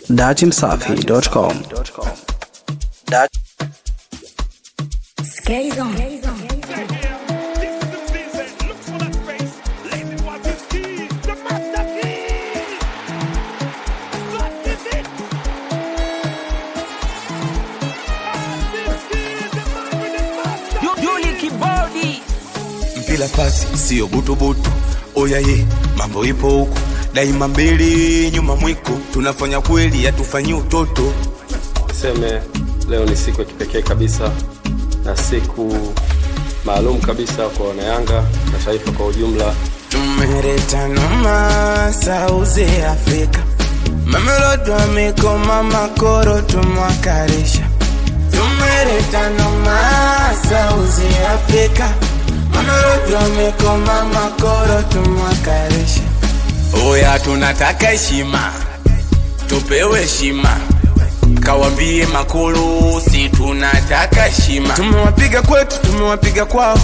datimsafi.com. Skaze on. Yuli Kibodi mpila pasi siyo butubutu oyaye mambo ipo huku daima mbele nyuma mwiko tunafanya kweli hatufanyi utoto Niseme leo ni siku ya kipekee kabisa na siku maalum kabisa kwa wanayanga na taifa kwa ujumla. tumeleta noma sauzi afrika mamelodo amekoma makoro tumwakarisha tumeleta noma sauzi afrika mamelodo amekoma makoro tumwakarisha oya tunataka heshima tupewe heshima kawambie makulu si tunataka heshima tumewapiga kwetu tumewapiga kwao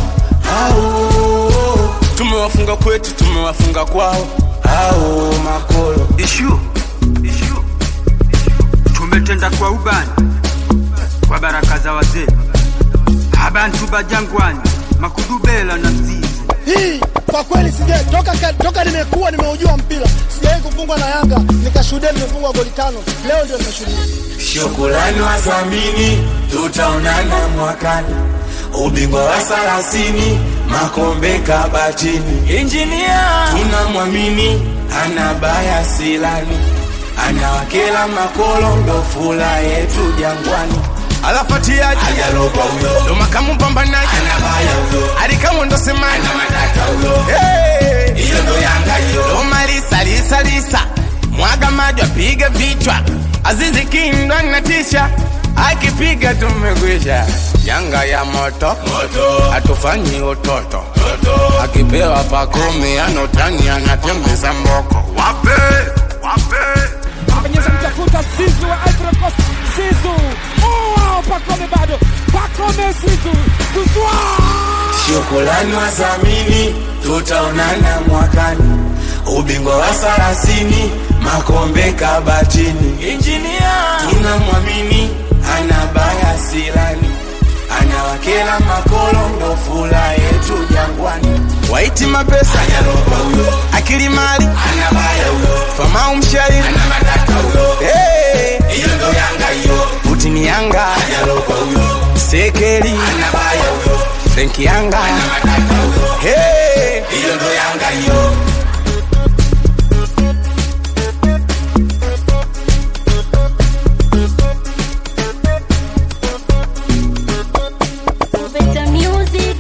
au tumewafunga kwetu tumewafunga kwao au makolo ishu ishu tumetenda kwa ubani kwa baraka za wazee abantu bajangwani makudubela na mzizi hii kwa kweli sija toka, ka- toka nimekuwa nimeujua mpira sijawahi kufungwa na Yanga nikashuhudia nimefungwa goli tano. Leo ndio nimeshuhudia. shukulani wazamini tutaonana mwakani ubingwa wa sarasini makombe kabatini Engineer tunamwamini ana baya silani anawakela makolo ndo fula yetu jangwani alafatiaji ajalopa huyo ndo makamu mpambanaji anabaya huyo alikamu ndo semaji matata huyo hiyo ndo yanga hiyo ndo malisa lisa lisa mwaga maji apige vichwa azizi kindwa natisha akipiga tumekwisha yanga ya moto hatufanyi utoto akipewa pakumi anotani anatembeza mboko wape wape Penyeza mtafuta Sizu wa Ivory Coast Sizu Oh wow Pakome bado Pakome Sizu Zuzwa shukulani wazamini tutaonana mwakani ubingwa wa sarasini makombe kabatini Engineer tunamwamini ana baya silani anawakela makolo ndo fula yetu jangwani waiti mapesa akili mali famau mshairi Hey! utini yanga sekeli frenki yanga Hey! Better music.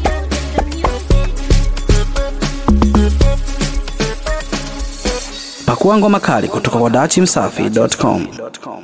Pakua ngoma kali kutoka kwa datimsafi.com.